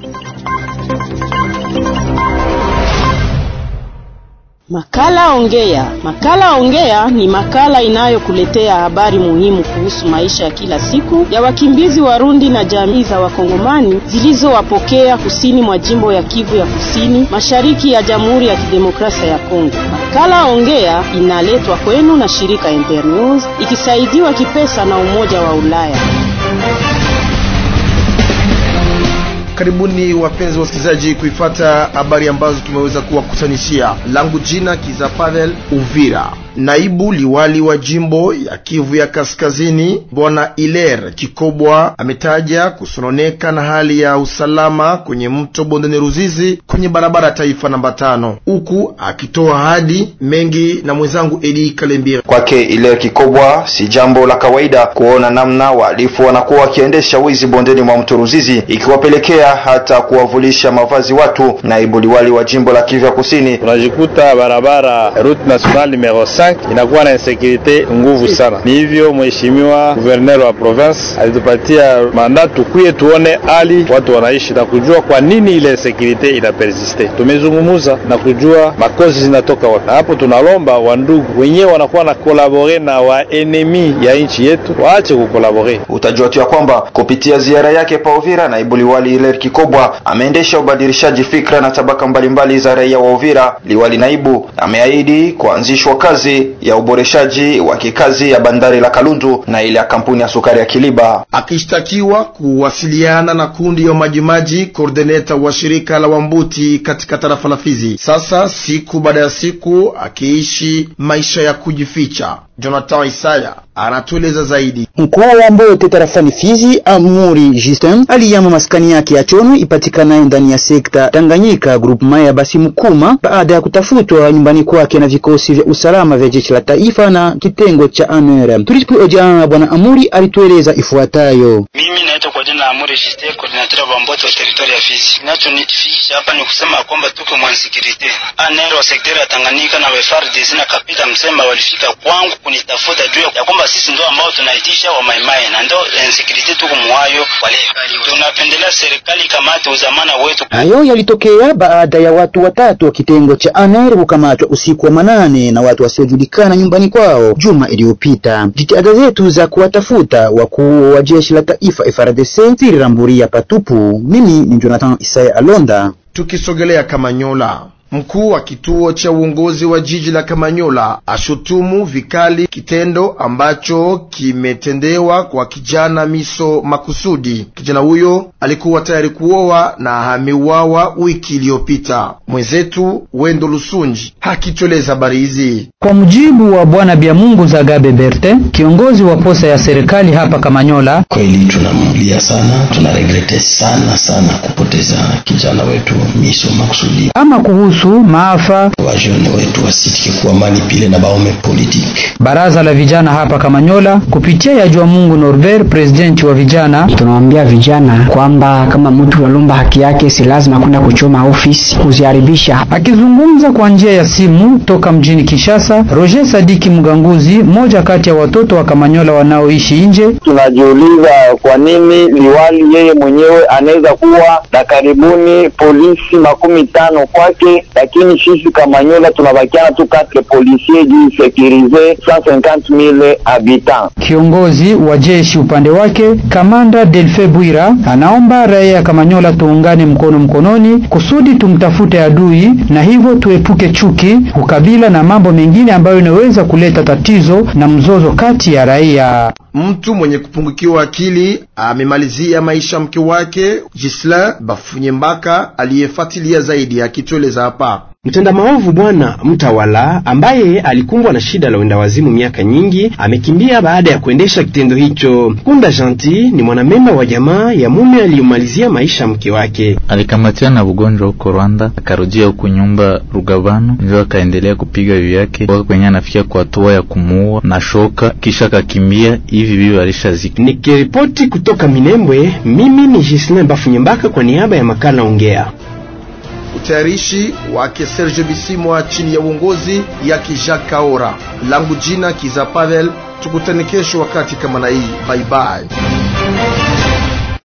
Makala Ongea. Makala Ongea ni makala inayokuletea habari muhimu kuhusu maisha ya kila siku ya wakimbizi Warundi na jamii za Wakongomani zilizowapokea kusini mwa jimbo ya Kivu ya Kusini, mashariki ya Jamhuri ya Kidemokrasia ya Kongo. Makala Ongea inaletwa kwenu na shirika Internews ikisaidiwa kipesa na Umoja wa Ulaya. Karibuni wapenzi wasikilizaji, kuifata habari ambazo tumeweza kuwakusanishia. Langu jina Kiza Pavel Uvira. Naibu liwali wa jimbo ya Kivu ya Kaskazini Bwana Iler Kikobwa ametaja kusononeka na hali ya usalama kwenye mto Bondeni Ruzizi kwenye barabara ya taifa namba tano, huku akitoa ahadi mengi na mwenzangu Edi Kalembira. Kwake Iler Kikobwa, si jambo la kawaida kuona namna wahalifu wanakuwa wakiendesha wizi bondeni mwa mto Ruzizi, ikiwapelekea hata kuwavulisha mavazi watu. Naibu liwali wa jimbo la Kivu ya Kusini: unajikuta barabara route nationale numero inakuwa na insekurite nguvu sana. Ni hivyo mheshimiwa guverner wa province alitupatia mandat tukuye tuone hali watu wanaishi na kujua kwa nini ile insekurite ina persiste. Tumezungumuza na kujua makozi zinatoka wapi, na hapo tunalomba wandugu wenyewe wanakuwa na kolabore na wa enemi ya nchi yetu waache kukolabore. Utajua tu ya kwamba kupitia ziara yake pa Uvira, naibu liwali Iler Kikobwa ameendesha ubadilishaji fikra na tabaka mbalimbali za raia wa Uvira. Liwali naibu ameahidi kuanzishwa kazi ya uboreshaji wa kikazi ya bandari la Kalundu na ile ya kampuni ya sukari ya Kiliba. Akishtakiwa kuwasiliana na kundi ya majimaji koordineta wa shirika la Wambuti katika tarafa la Fizi, sasa siku baada ya siku akiishi maisha ya kujificha. Jonathan Isaya anatueleza zaidi. Mkuu wa Mbote tarafani Fizi, Amuri Justin aliyama maskani yake ya Chono ipatikanaye ndani ya sekta Tanganyika groupement ya Basi Mkuma baada ya kutafutwa nyumbani kwake na vikosi vya usalama vya jeshi la taifa na kitengo cha ANR. Tulipohojiana bwana Amuri alitueleza ifuatayo. Mimi naitwa kwa jina la Amuri Justin, coordinator wa Mbote wa teritoria ya Fizi. Kinachonifikisha hapa ni kusema kwamba tuko mwansikirite ANR wa sekta ya Tanganyika na FARDC na kapita Msemba walifika kwangu kunitafuta juu ya kwamba sisi ndo ambao tunaitisha wa maimai na ndo insecurity tuko mwayo wale. Tunapendelea serikali kamate uzamana wetu. Hayo yalitokea baada ya watu watatu wa kitengo cha ANR kukamatwa usiku wa manane na watu wasiojulikana nyumbani kwao juma iliyopita. Jitihada zetu za kuwatafuta wakuu wa jeshi la taifa FARDC ziliramburia patupu. Mimi ni Jonathan Isaya Alonda. Tukisogelea Kamanyola, Mkuu wa kituo cha uongozi wa jiji la Kamanyola ashutumu vikali kitendo ambacho kimetendewa kwa kijana Miso Makusudi. Kijana huyo alikuwa tayari kuoa na ameuawa wiki iliyopita. Mwenzetu Wendo Lusunji hakitueleza habari hizi. Kwa mujibu wa bwana Biamungu Zagabe Berte, kiongozi wa posa ya serikali hapa Kamanyola, kweli tunamlia sana, tunaregrete sana sana kupoteza kijana wetu Miso Makusudi. Ama kuhusu maafa wajone wetu wasitike kuwa manipile na baome politiki. Baraza la vijana hapa Kamanyola kupitia ya jua Mungu Norbert, presidenti wa vijana, tunawaambia vijana kwamba kama mtu walomba haki yake si lazima kwenda kuchoma ofisi kuziharibisha. Akizungumza kwa njia ya simu toka mjini Kinshasa, Roger Sadiki Mganguzi, mmoja kati ya watoto wa Kamanyola wanaoishi nje, tunajiuliza kwa nini liwali yeye mwenyewe anaweza kuwa na karibuni polisi makumi tano kwake lakini sisi Kamanyola tunabakiana tu katre policier juu sekirize 150000 habitants. Kiongozi wa jeshi upande wake kamanda Delfe Bwira anaomba raia ya Kamanyola tuungane mkono mkononi kusudi tumtafute adui na hivyo tuepuke chuki, ukabila na mambo mengine ambayo inaweza kuleta tatizo na mzozo kati ya raia. Mtu mwenye kupungukiwa akili amemalizia maisha mke wake Gislin Bafunyembaka aliyefuatilia zaidi akitueleza hapa. Mtenda maovu bwana mtawala ambaye alikumbwa na shida la uendawazimu miaka nyingi amekimbia baada ya kuendesha kitendo hicho. Kunda Janti ni mwanamemba wa jamaa ya mume aliyomalizia maisha mke wake. Alikamatiwa na ugonjwa huko Rwanda, akarudia huku nyumba Rugabano, ndio akaendelea kupiga bibi yake mpaka kwenye anafikia kwa hatua ya kumuua na shoka, kisha akakimbia. Hivi bibi alishazika. Nikiripoti kutoka Minembwe, mimi ni Gislin Bafunyembaka kwa niaba ya makala Ongea. Utayarishi wake Serge Bisimwa chini ya uongozi yake Jacques Kaora. Langu jina Kiza Pavel, tukutane kesho wakati kama na hii. Bye bye.